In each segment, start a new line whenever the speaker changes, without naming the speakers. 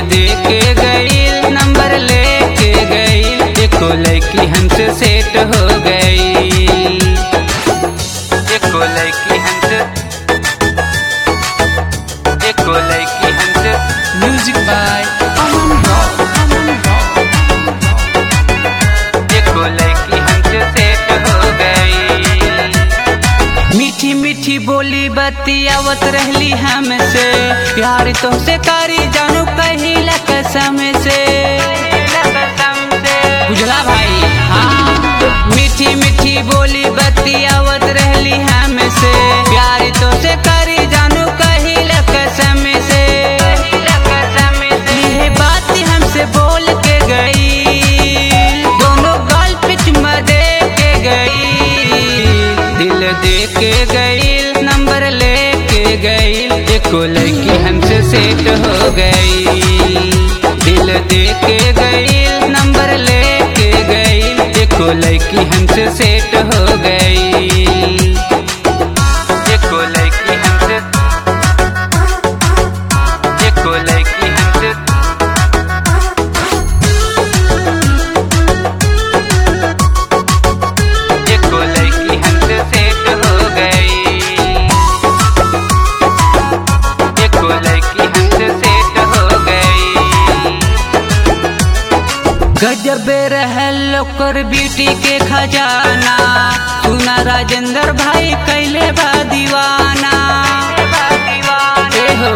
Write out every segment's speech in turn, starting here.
दे के गईल नंबर लेके गईल एको लड़की हमसे सेट हो गई एको लड़की हमसे एको लड़की हमसे
Music by Aman Rock. Aman Rock.
एको लड़की हमसे सेट हो गई मीठी मीठी बोली बतियावत रहली हमसे प्यार तो से करी जानू कहिला कसम से बुझला भाई हाँ मीठी मीठी बोली बतियावत रहली हमसे प्यार तो से करी जानू कहिला कसम से ये बात हमसे बोल के गई दोनों गाल पे चुम्मा दे के गई दिल दे के गई नंबर लेके गई एको लड़की हमसे सेट हो गई दिल दे के गई नंबर लेके गई एको लड़की हमसे सेट हो गई एको लड़की हमसे एको लड़की हमसे एको लड़की हमसे सेट हो गई एको लड़की हमसे सेट हो गई गजब रहल ओकर ब्यूटी के खजाना सुना राजेंद्र भाई कैले बा दीवाना ए हो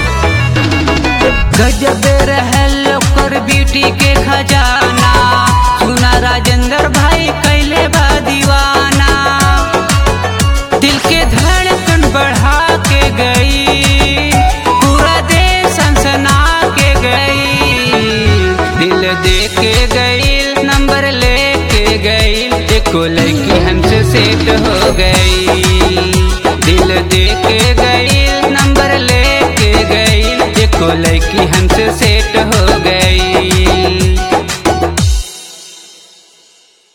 गजब रहल ओकर ब्यूटी के खजाना सुना राजेंद्र भाई कैले बा दीवाना दिल के धड़कन बढ़ा के गई पूरा देश सनसना के गई दिल दे के गई नंबर लेके गई एको लड़की हमसे सेट हो गई